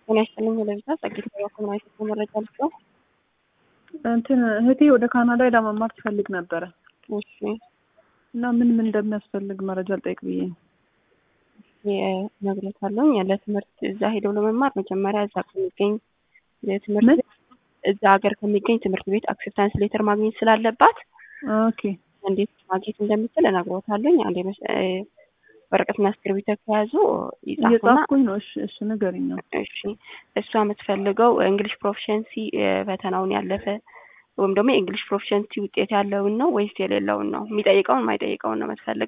ጤና ይስጥልኝ ለብዛ ጸግት ኮሙናይት መረጃ ልስጠው። እንትን እህቴ ወደ ካናዳ ሄዳ መማር ትፈልግ ነበረ እሺ እና ምን ምን እንደሚያስፈልግ መረጃ ልጠይቅ ብዬ ነው። ነግሬታለሁ። ያለ ትምህርት እዛ ሄደው ለመማር መጀመሪያ እዛ ከሚገኝ ትምህርት ምን? ቤት እዛ ሀገር ከሚገኝ ትምህርት ቤት አክሴፕታንስ ሌተር ማግኘት ስላለባት ኦኬ እንዴት ማግኘት እንደምትል እነግሮታለሁ። አንዴ መስ- እ፣ ወረቀትና እስክሪብቶ ከያዙ ይጻፉና እየጻፍኩኝ ነው። እሺ እሺ ንገሪኝ ነው። እሺ እሷ የምትፈልገው እንግሊሽ ፕሮፊሸንሲ ፈተናውን ያለፈ ወይም ደግሞ የእንግሊሽ ፕሮፊሸንሲ ውጤት ያለውን ነው ወይስ የሌለውን ነው? የሚጠይቀውን የማይጠይቀውን ነው የምትፈልገው?